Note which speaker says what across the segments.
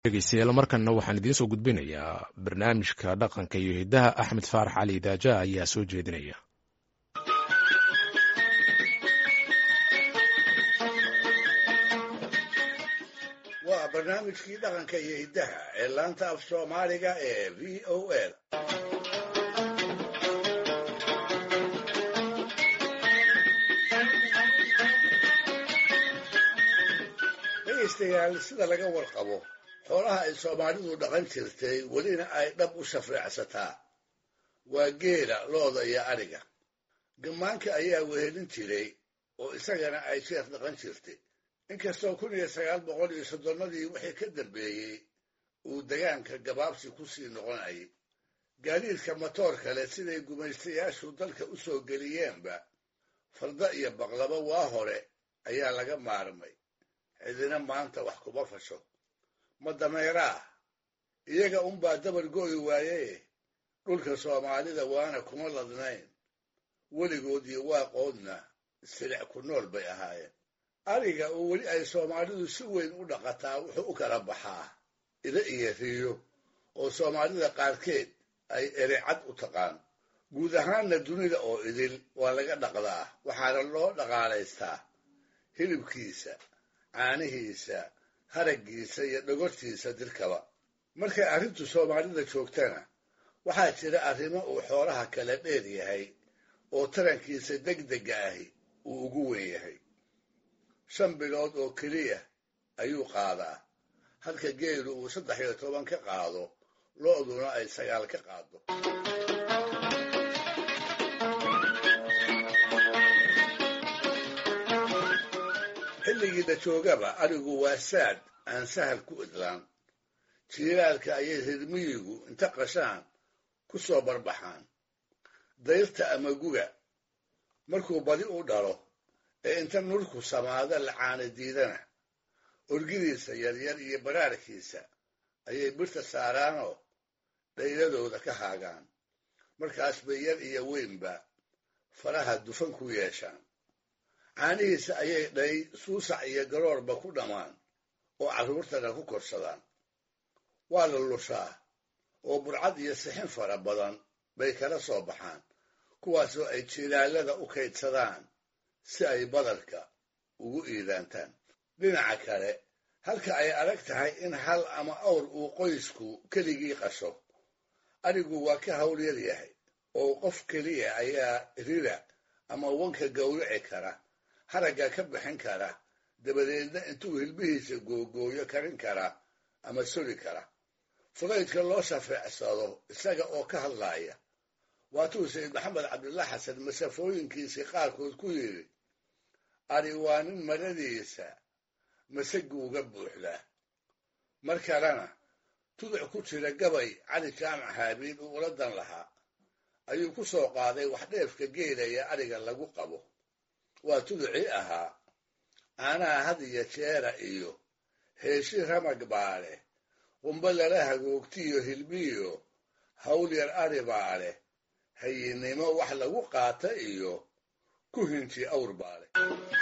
Speaker 1: dhegeystayaal markanna waxaan idiin soo gudbinayaa barnaamijka dhaqanka iyo hiddaha axmed faarax cali daaja ayaa soo jeedinaya
Speaker 2: waa barnaamijkii dhaqanka iyo hiddaha ee laanta af soomaaliga ee v o a dhegaystayaal sida laga warqabo xoolaha ay soomaalidu dhaqan jirtay welina ay dhab u shafreecsataa waa geela looda iyo adhiga gammaanka ayaa wehelin jiray oo isagana ay sheekh dhaqan jirtay inkastoo kun iyo sagaal boqol iyo soddonnadii wixii ka dambeeyey uu degaanka gabaabsi ku sii noqonayay gaadiidka matoor kale siday gumaystayaashu dalka u soo geliyeenba farda iyo baqlaba waa hore ayaa laga maarmay cidina maanta wax kuma fasho ma dameeraah iyaga unbaa dabar go'i waaye dhulka soomaalida waana kuma ladnayn weligood iyo waaqoodna silic ku nool bay ahaayeen ariga oo weli ay soomaalidu si weyn u dhaqataa wuxuu u kala baxaa ida iyo riyo oo soomaalida qaarkeed ay erecad u taqaan guud ahaanna dunida oo idil waa laga dhaqdaa waxaana loo dhaqaalaystaa hilibkiisa caanihiisa haraggiisa iyo dhogortiisa dirkaba markay arrintu soomaalida joogtana waxaa jira arrimo uu xoolaha kala dheer yahay oo tarankiisa degdega ahi uu ugu wen yahay shan bilood oo keliya ayuu qaadaa halka geelu uu saddex iyo toban ka qaado lo'duna ay sagaal ka qaado xilligii la joogaba arigu waa saad aan sahal ku idlaan jiilaalka ayay rirmiyigu inta qashaan ku soo barbaxaan dayrta ama guga markuu badi u dhalo ee inta nurku samaada la caana diidana orgidiisa yaryar iyo baraarkiisa ayay birta saaraanoo dhayladooda ka haagaan markaas bay yar iyo weynba faraha dufan ku yeeshaan caanihiisa ayay dhay suusac iyo garoorba ku dhammaan oo carruurtana ku korsadaan waa la lushaa oo burcad iyo sixin fara badan bay kala soo baxaan kuwaasoo ay jiilaalada u kaydsadaan si ay badarka ugu iidaantaan dhinaca kale halka ay adag tahay in hal ama awr uu qoysku keligii qasho arigu waa ka hawlyar yahay oo qof keliya ayaa rira ama wanka gowrici kara haragga ka bixin kara dabadeedna intuu hilbihiisa googooyo karin kara ama soli kara fudaydka loo shafeecsado isaga oo ka hadlaaya waatuu sayid maxamed cabdullah xasan masafooyinkiisii qaarkood ku yidhi ari waa nin maradiisa masaguuga buuxdaa mar kalena tuduc ku jira gabay cali jaamac haabiil uu ula dan lahaa ayuu ku soo qaaday wax dheefka geelaya ariga lagu qabo waa tuducii ahaa caanaha had iyo jeera iyo heeshi ramag baa leh qumbo lala hagoogtiyo hilbiyo hawl yar ari baa leh hayinnimo wax lagu qaata iyo ku hinji awr baa leh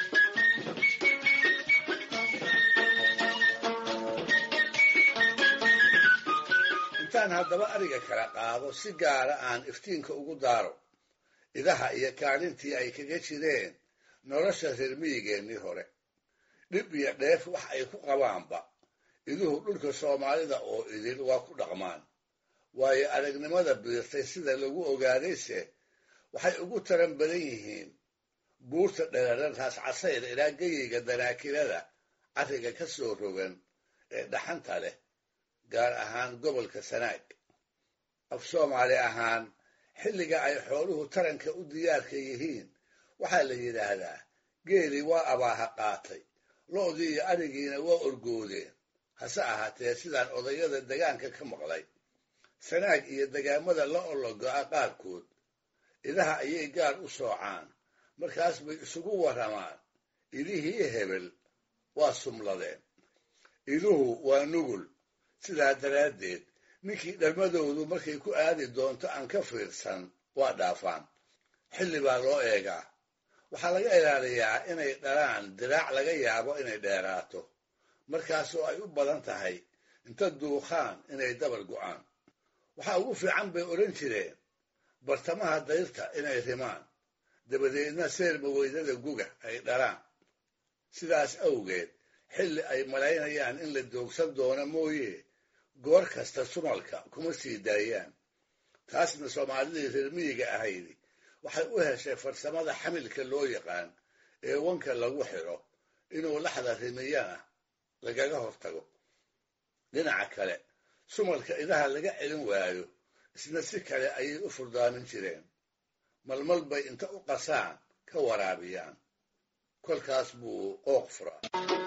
Speaker 2: intaan haddaba ariga kala qaado si gaara aan iftiinka ugu daaro idaha iyo kaalintii ay kaga jireen nolosha reer miyigeennii hore dhib iyo dheef wax ay ku qabaanba iduhu dhulka soomaalida oo idil waa ku dhaqmaan waayo aragnimada biirtay sida lagu ogaadayse waxay ugu taran badan yihiin buurta dheeraran raascasayda ilaa geyiga danaakilada carriga ka soo rogan ee dhaxanta leh gaar ahaan gobolka sanaag af soomaali ahaan xilliga ay xooluhu taranka u diyaarka yihiin waxaa la yidhaahdaa geeli waa abaaha qaatay lo'dii iyo arigiina waa orgoodeen hase ahaatee sidaan odayada degaanka ka maqlay sanaag iyo degaamada la ologo'a qaarkood idaha ayay gaar u soocaan markaas bay isugu warramaan idihii hebel waa sumladeen iduhu waa nugul sidaa daraaddeed ninkii dhalmadoodu markay ku aadi doonto aan ka fiirsan waa dhaafaan xilli baa loo eegaa waxaa laga ilaaliyaa inay dhalaan diraac laga yaabo inay dheeraato markaasoo ay u badan tahay inta duuqaan inay dabar go'aan waxaa ugu fiican bay odhan jireen bartamaha dayrta inay rimaan dabadeedna seerba weydada guga ay dhalaan sidaas awgeed xilli ay malaynayaan in la doogsan doono mooye goor kasta sumalka kuma sii daayaan taasna soomaalidii reer miyiga ahaydi waxay u heshay farsamada xamilka loo yaqaan ee wanka lagu xidho inuu laxda rimiyana lagaga hortago dhinaca kale sumalka idaha laga celin waayo isna si kale ayay u furdaamin jireen malmal bay inta u qasaan ka waraabiyaan kolkaas buu qooq furaa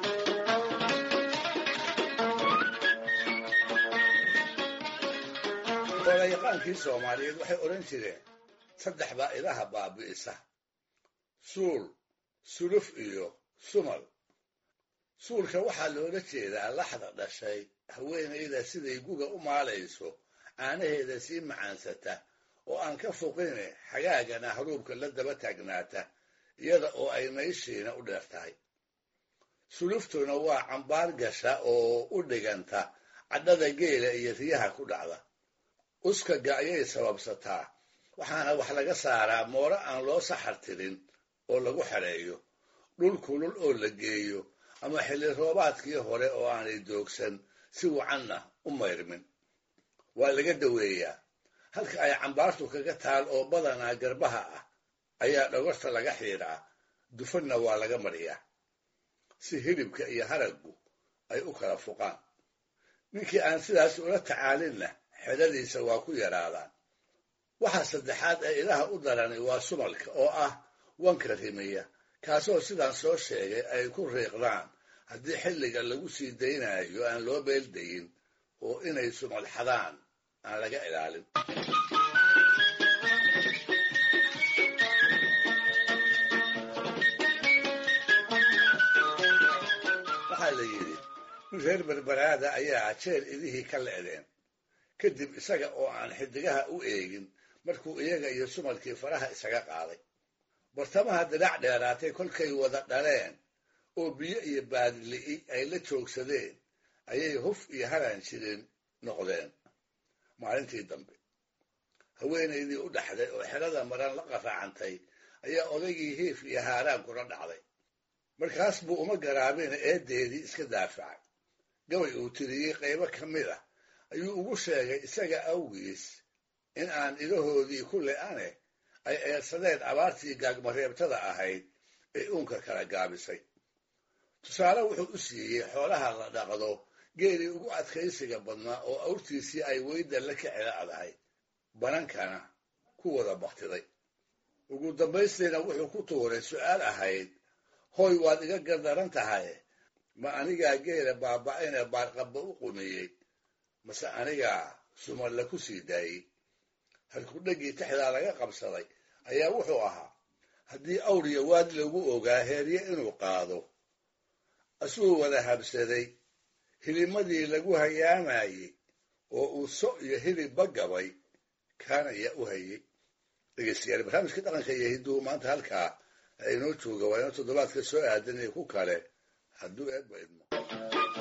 Speaker 2: olayaqaankii soomaaliyeed waxay odhan jireen saddex baa idaha baabi'isa suul suluf iyo sumal suulka waxaa loola jeedaa laxda dhashay haweenayda siday guga u maalayso caanaheeda sii macaansata oo aan ka foqine xagaagana haruubka la daba taagnaata iyada oo ay nayshiina u dheer tahay suluftuna waa cambaar gasha oo u dhiganta cadhada geela iyo riyaha ku dhacda uskaga ayay sababsataa waxaana wax laga saaraa mooro aan loo saxar tirin oo lagu xereeyo dhul kulul oo la geeyo ama xilli roobaadkii hore oo aanay doogsan si wacanna u mayrmin waa laga daweeyaa halka ay cambaartu kaga taal oo badanaa garbaha ah ayaa dhogorta laga xiidhaa dufanna waa laga mariyaa si hilibka iyo haraggu ay u kala fuqaan ninkii aan sidaas ula tacaalinna xedhadiisa waa ku yaraadaan waxa saddexaad ee ilaha u darani waa sumalka oo ah wanka rimiya kaasoo sidaan soo sheegay ay ku riiqdaan haddii xilliga lagu sii daynayo aan loo beeldayin oo inay sumal xadaan aan laga ilaalin waxaa la yidhi nin reer berberaada ayaa jeel idihii ka le'deen kadib isaga oo aan xidigaha u eegin markuu iyaga iyo sumalkii faraha isaga qaaday bartamaha dirac dheeraatay kolkay wada dhaleen oo biyo iyo baadili'i ay la joogsadeen ayay huf iyo haran jirin noqdeen maalintii dambe haweenaydii u dhaxday oo xerada maran la qaraacantay ayaa odaygii hiif iyo haaraan kula dhacday markaas buu uma garaabina eeddeedii iska daafacay gabay uu tiriyey qaybo ka mid ah ayuu ugu sheegay isaga awgiis in aan idahoodii ku le'ane ay eersadeen abaartii gaagmareebtada ahayd ee uunka kala gaabisay tusaale wuxuu u siiyey xoolaha la dhaqdo geelii ugu adkaysiga badnaa oo awrtiisii ay weyda la kicila'dahay banankana ku wada baktiday ugu dambaystiina wuxuu ku tuuray su'aal ahayd hoy waad iga gardaran tahay ma anigaa geela baaba'ayne baarqabba u qumiyey mase anigaa sumalla ku sii daayey halkudhaggii taxdaa laga qabsaday ayaa wuxuu ahaa haddii awriya waad lagu ogaa heerye inuu qaado asuu wada habsaday hilimadii lagu hayaamayey oo uu so iyo hilibba gabay kaana ayaa u hayey dhegeystayaal barnaamijka dhaqanka iyo hidduhu maanta halkaa inoo jooga waa inoo toddobaadka soo aadanaya ku kale hadduu eedba idmo